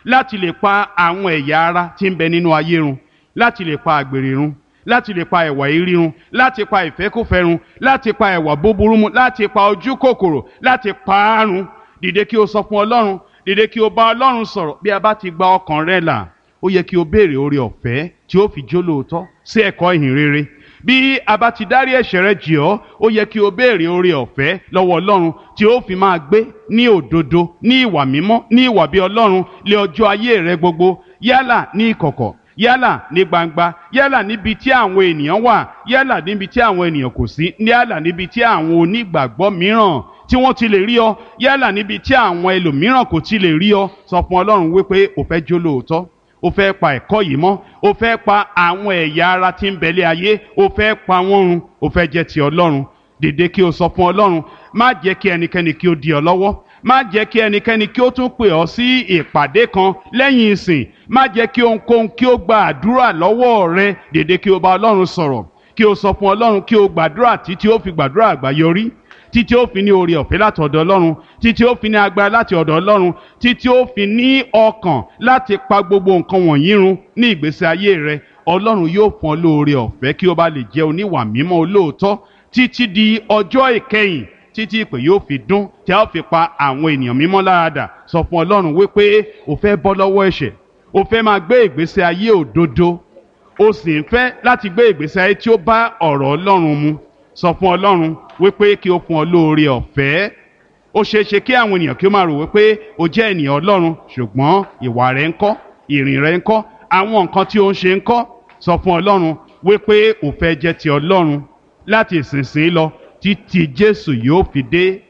láti lè pa àwọn ẹ̀yà ara tí ń bẹ nínú ayé run láti lè pa àgbèrè run láti lè pa ẹ̀wà ìrí run láti pa ìfẹ́kùfẹ́ run láti pa ẹ̀wà búburú mu láti pa ojú kòkòrò láti pa á run dìde kí o sọ fún ọlọ́run dìde kí o bá ọlọ́run sọ̀rọ̀ bí a bá ti gba ọkàn rẹ là ó yẹ kí o béèrè oore ọ̀fẹ́ tí ó fi jó lóòótọ́ sí ẹ̀kọ́ ìhìn rere bí a bá ti dárí ẹ̀ṣẹ̀ rẹ jì ọ́ ó yẹ kí o béèrè oore ọ̀fẹ́ lọ́wọ́ ọlọ́run tí ó fi máa gbé ní òdodo ní ìwà mímọ́ ní ìwà bí ọlọ́run lé ọjọ́ ayé rẹ gbogbo yálà ní ìkọ̀kọ̀ yálà ní gbangba yálà níbi tí àwọn ènìyàn wà yálà níbi tí àwọn ènìyàn kò sí yálà níbi tí àwọn onígbàgbọ́ mìíràn tí wọ́n ti lè rí ọ yálà níbi tí àwọn ẹlòmíràn kò ti lè rí ọ sọ fún ọlọ́run wípé o fẹ́ jó lóòótọ́ o fẹ́ pa ẹ̀kọ́ yìí mọ́ o fẹ́ pa àwọn ẹ̀yà ara tí ń bẹ̀lẹ̀ ayé o fẹ́ pa wọ́n run o fẹ́ jẹ́ ti ọlọ́run dìde kí o sọ fún ọlọ́run má jẹ́ kí ẹnikẹ́ni kí ó di ọ lọ́wọ́ má jẹ́ kí ẹnikẹ́ni kí ó tún pè ọ́ sí ìpàdé kan lẹ́yìn ìsìn má jẹ́ kí ohunkóhun kí ó gba àdúrà lọ́wọ́ rẹ dìde kí o bá ọlọ́run sọ̀rọ̀ kí o sọ fún ọlọ́run kí o gbàdúrà títí ó fi gbàdúrà àgbáyọrí títí ó fi ní oore ọ̀fẹ́ láti ọ̀dọ̀ ọlọ́run títí ó fi ní agbára láti ọ̀dọ̀ ọlọ́run títí ó fi ní ọkàn láti pa gbogbo nǹkan wọ̀nyí run ní ìgbésí ayé rẹ ọlọ́run yóò fún ọ lóore ọ̀fẹ́ kí o bá lè jẹ́ oníwà mímọ́ olóòótọ́ títí di ọjọ́ ìkẹyìn títí ìpè yóò fi dún tí a ó fi pa àwọn ènìyàn mímọ́ láradà sọ fún ọlọ́run wípé o fẹ́ bọ́ lọ́wọ́ ẹ̀ṣẹ̀ o fẹ́ máa gbé ìgbésí ayé òdodo o sì ń fẹ́ láti gbé ìgbésí ayé tí ó bá ọ̀rọ̀ ọlọ́run mu sọ fún ọlọ́run wípé kí o fún ọ lóore ọ̀fẹ́ ó ṣeé ṣe kí àwọn ènìyàn kí ó máa rò wípé o jẹ́ ènìyàn ọlọ́run ṣùgbọ́n ìwà rẹ ń kọ́ ìrìn rẹ ń kọ́ àwọn nǹkan tí o ń ṣe ń kọ́ sọ fún ọlọ́run wípé o fẹ́ jẹ́ ti ọlọ́run láti ìsinsìnyí lọ títí jésù yóò fi dé